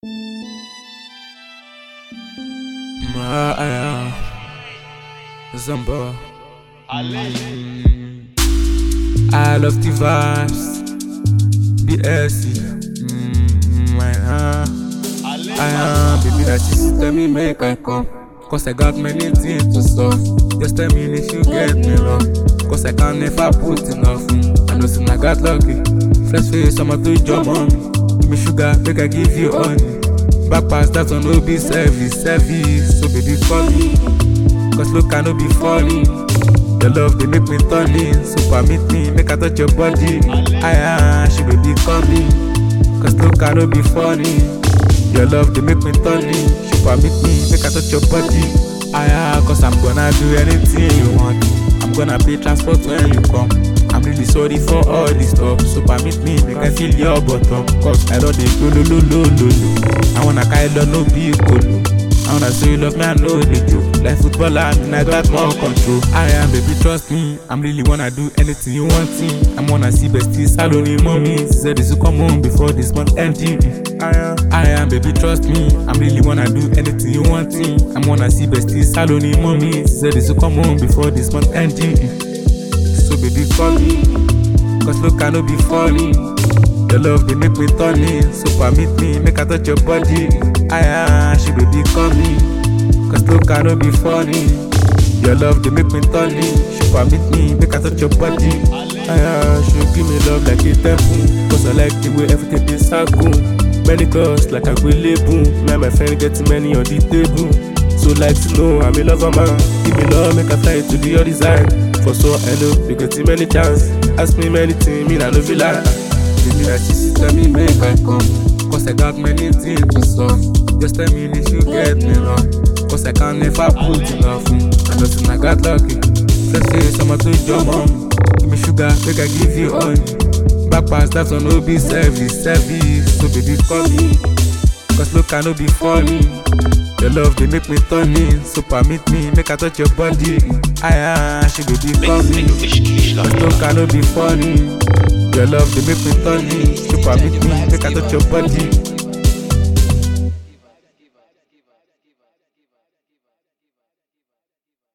Maya Zamba Mm. I love the vibes BSC mm, my heart I am baby that she tell me make I come Cause I got many things to solve Just tell me if you get me wrong Cause I can never put enough mm. I know sin I got lucky Fresh face I'ma do job on me Give me sugar make I give you honey Back pass that one no be service service So baby call me Cause look I no be funny Your love they make me turn in So permit me make I touch your body I am she baby call me Cause look I no be funny Your love they make me turn in She permit me make I touch your body I am cause I'm gonna do anything you want I'm gonna pay transport when you come I'm really sorry for all this stuff So permit me make I feel your bottom Cause I don't dey lo lo lo lo lo lo I wanna kind of no be colo I wanna say you love me, I know the joke. Like footballer, I mean I got more control. I am, baby, trust me. I'm really wanna do anything you want me. I'm wanna see besties, salon mommy. She said this will come home before this month ending. I am, I am, baby, trust me. I'm really wanna do anything you want me. I'm wanna see besties, salon mommy. She said this will come home before this month ending. So baby, call me. Cause look, I know be funny. Your love they make me turn in, so permit me make I touch your body. I am, she baby call me, cause look I no be funny. Your love they make me turn in, she permit me make I touch your body. I am, she give me love like a temple, cause I like the way everything is circle. Many girls like I will label, me and my friend getting many on the table. So like to know I'm a lover man, give me love make I fly to the other side. For so hello, you getting many chance, ask me many things, me I no feel like. Baby, that she tell me make I come Cause I got many things to solve Just tell me if you get me wrong Cause I can never put enough mm. I know sin I got lucky Fresh face, I'ma do your mom Give me sugar, make I give you honey Back pass, that one no be service, service So baby call me Cause look I no be funny Your love they make me turn in So permit me, make I touch your body I am, she baby call me Cause look I no be funny Your love they make me turn in So permit me, make I touch your body